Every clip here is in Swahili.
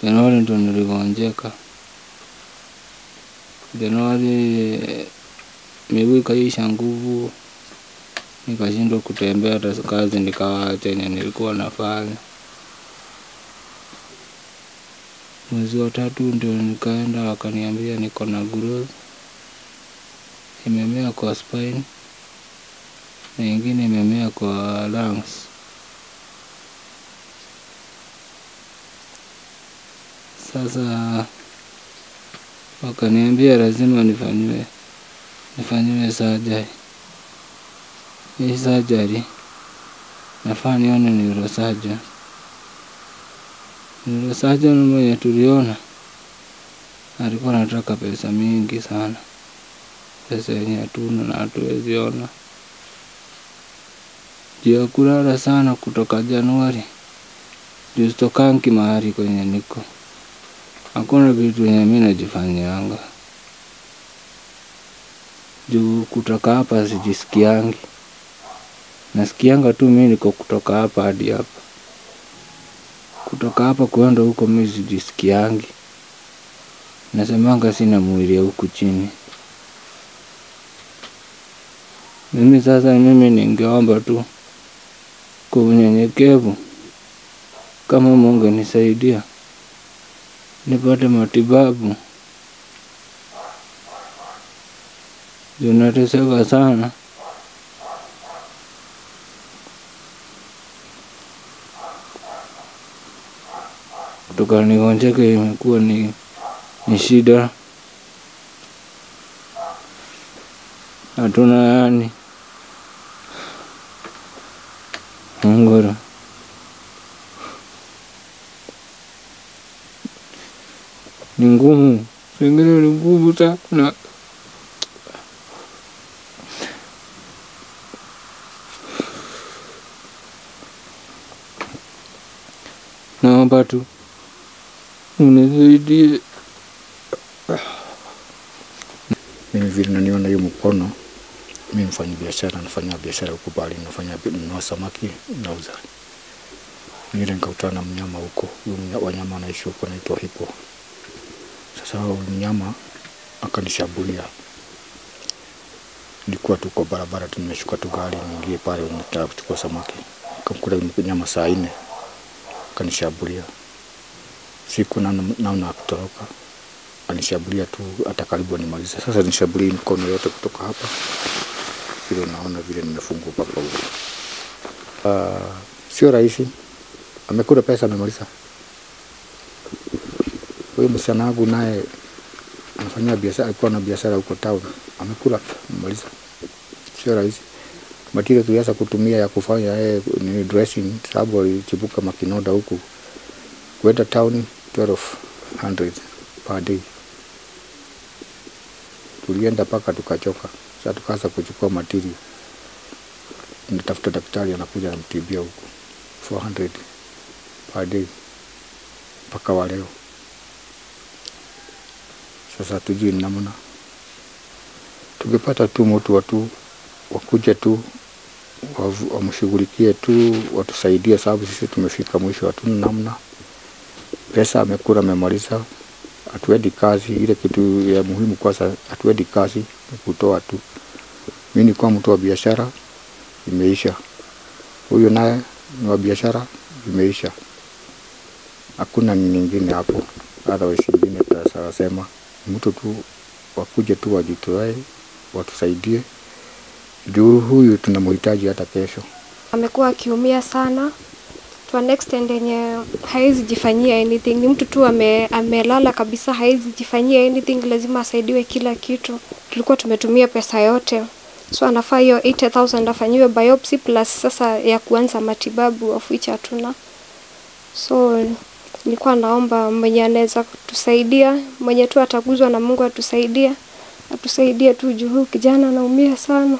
Januari ndo niligonjeka. Januari miguu ikaisha nguvu, nikashindwa kutembea, hata kazi nikawacha yenye nilikuwa nafanya. Mwezi wa tatu ndio nikaenda, wakaniambia niko na growth imemea kwa spine na ingine imemea kwa lungs. Sasa wakaniambia lazima nifanyiwe nifanyiwe surgery. Hii surgery nafaa nione neurosurgeon. Neurosurgeon mwenye tuliona alikuwa anataka pesa mingi sana, pesa yenye hatuna na hatuwezi ona. Juu ya kulala sana kutoka Januari, juu sitokangi mahali kwenye niko, hakuna vitu yenye mi najifanyianga juu kutoka hapa sijisikiangi, nasikianga tu mi niko kutoka hapa hadi hapa, kutoka hapa kuenda huko mi sijisikiangi, nasemanga sina mwili ya huku chini. Mimi sasa, mimi ningeomba tu kwa unyenyekevu, kama Mungu nisaidia nipate matibabu juu nateseka sana. Kutoka nigonjeke imekuwa ni, ni shida, hatuna yani ngoro ni ngumu, pengine ni ngumu sana. Naomba tu unisaidie. Mimi vile naniona hiyo mkono, mimi mfanya biashara, nafanya biashara huko bali nafanya nunua samaki nauza. Nile nikakutana na mnyama huko, huyo mnya- wanyama wanaishi huko naitwa hipo. Sasa huyo mnyama akanishambulia. Nilikuwa tu kwa barabara tu, nimeshuka tu gari niingie pale, nataka kuchukua samaki, nikamkuta yule mnyama saa nne akanishambulia. Siku naona naona akitoroka, anishambulia tu hata karibu animaliza. Sasa nishambulia mikono yote kutoka hapa, vile unaona vile nimefungwa mpaka huko. Uh, sio rahisi, amekula pesa, amemaliza. Huyu msichana wangu naye anafanyia biashara, alikuwa na biashara huko town, amekula amemaliza. Sio rahisi. Material tulianza kutumia ya kufanya yeye ni dressing, sababu alichipuka makinoda huku kwenda town 1200 per day. Tulienda mpaka tukachoka, sasa tukaanza kuchukua material, natafuta daktari anakuja anamtibia huku 400 per day mpaka wa leo. Sasa tujui ni namna, tungepata tu mtu watu wakuja tu wavu- wamshughulikie tu watusaidie, sababu sisi tumefika mwisho, hatuna namna. Pesa amekula amemaliza, hatuendi kazi. Ile kitu ya muhimu kwanza, hatuendi kazi, ni kutoa tu. Mi nikuwa mtu wa biashara, imeisha. Huyu naye ni wa biashara, imeisha. Hakuna nyingine hapo, otherwise ingine tutasema mtu tu wakuje tu wajitoe, watusaidie juu huyu tunamhitaji hata kesho. amekuwa akiumia sana to an extent yenye hawezi jifanyia anything. Ni mtu tu ame, amelala kabisa, hawezi jifanyia anything, lazima asaidiwe kila kitu. Tulikuwa tumetumia pesa yote, so anafaa hiyo 80,000 afanyiwe biopsy plus sasa ya kuanza matibabu of which hatuna. So nilikuwa naomba mwenye anaweza kutusaidia, mwenye tu ataguzwa na Mungu atusaidie, atusaidie tu juu huyu kijana anaumia sana.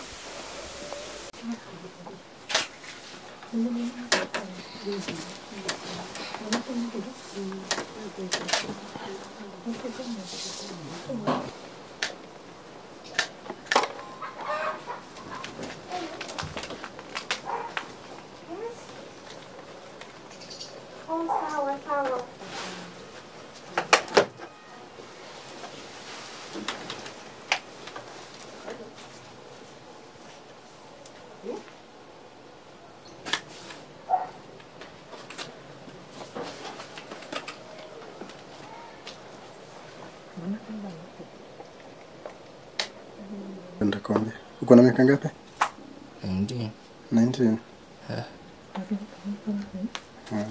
Enda kombe. Uko na miaka ngapi? Ndio. 19. Eh. Ah.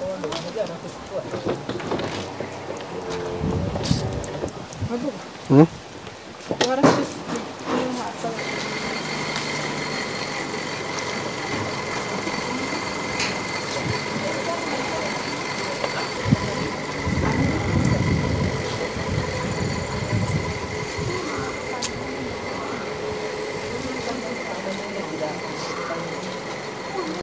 Hmm?